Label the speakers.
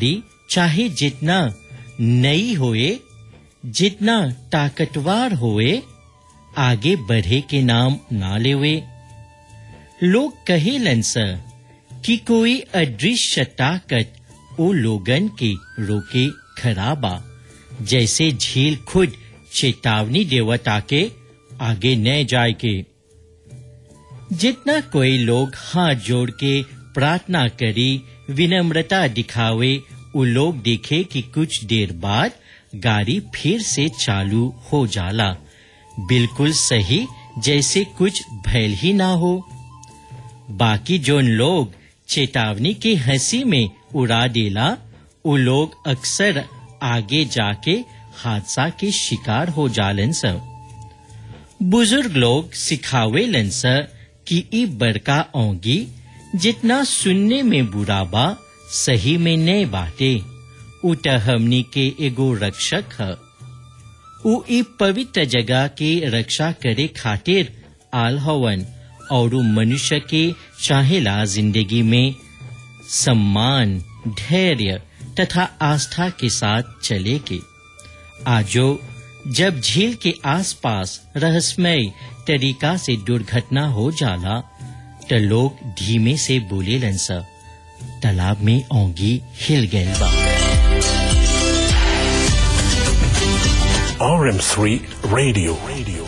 Speaker 1: गाड़ी चाहे जितना नई होए जितना ताकतवर होए आगे बढ़े के नाम ना लेवे लोग कहेलन स कि कोई अदृश्य ताकत ओ लोगन के रोके खराबा जैसे झील खुद चेतावनी देवता के आगे न जाए के जितना कोई लोग हाथ जोड़ के प्रार्थना करी विनम्रता दिखावे वो लोग देखे कि कुछ देर बाद गाड़ी फिर से चालू हो जाला बिल्कुल सही जैसे कुछ भैल ही ना हो बाकी जोन लोग चेतावनी की हंसी में उड़ा देला वो लोग अक्सर आगे जाके हादसा के शिकार हो जालन सब बुजुर्ग लोग सिखावेलन स कि ई बड़का ओंगी जितना सुनने में बुरा बा सही में नए बाटे उट हमनी के एगो रक्षक है उ ई पवित्र जगह के रक्षा करे खातिर आल हवन और मनुष्य के चाहेला जिंदगी में सम्मान धैर्य तथा आस्था के साथ चले के आजो जब झील के आसपास रहस्यमय तरीका से दुर्घटना हो जाला तो लोग धीमे से बोले लंसा तालाब में ओंगी हिल गए बा
Speaker 2: RM3 Radio. Radio.